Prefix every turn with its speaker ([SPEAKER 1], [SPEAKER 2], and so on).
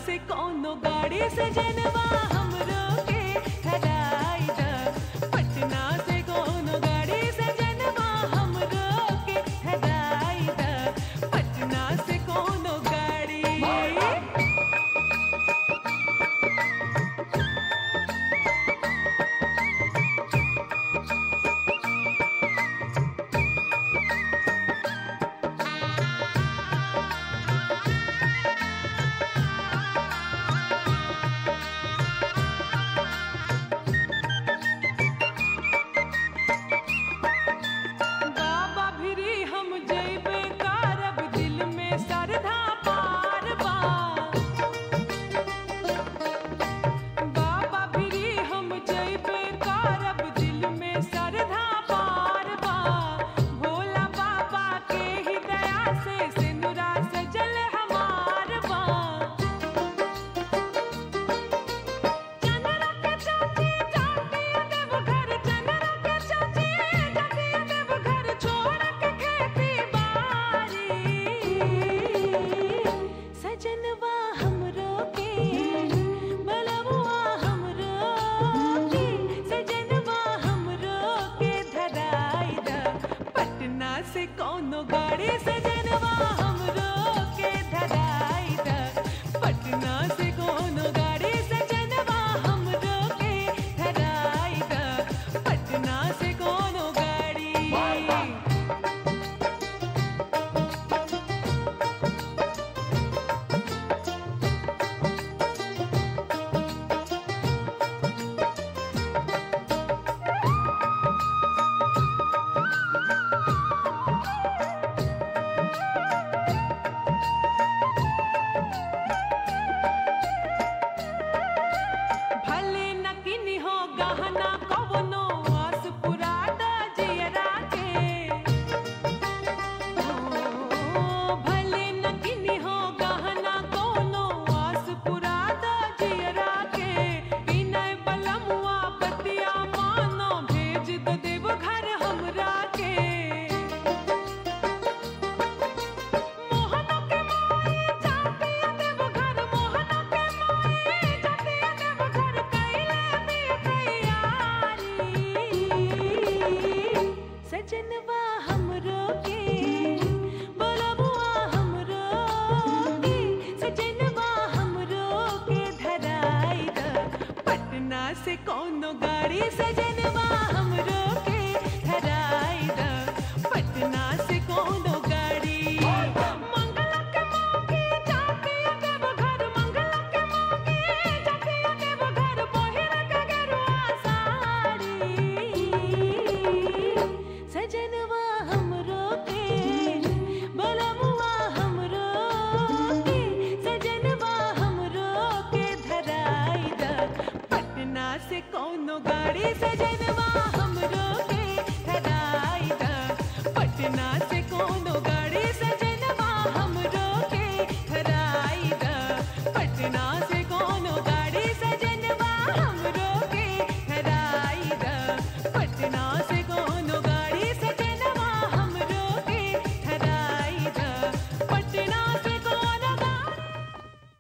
[SPEAKER 1] से कोनो गाड़ी से जनवा हमरो के धराई द पटना से कोनो गाड़ी से जनवा हमरो के धराई द पटना से कोनो गाड़ी बाबा भिरी हम जइबे कारब दिल में श्रद्धा पार बा बाबा भिरी हम जइबे कारब दिल में श्रद्धा पार बा भोला बाबा के ही दया से सिनुरा सजल हमार बा चंद्रा के चाची जाती देव घर चंद्रा के चाची जाती देव घर छोड़ के खेती बारी सजनवा हमरो के बलबुआ हमरो के सजनवा हमरो के धराई द पटना से कोनो गाड़ी सजनवा हमरो के धराई द पटना से कोनो गाड़ी सजनवा हमरो के धराई द पटना से कोनो गाड़ी भले न किनी हो गहना कवनो आस पुरा द जियरा के ओ, भले न किनी हो गहना कवनो आस पुरा द जियरा के विनय बलमुआ बतिया मानो भेज द देव घर हमरा के मोहना के माई जाती देव घर मोहना के माई जाती देव घर कैले भी तैयारी सजनवा हमरो के बोलबुआ हमरो के सजनवा हमरो के धराई द पटना से कोनो गाड़ी सजे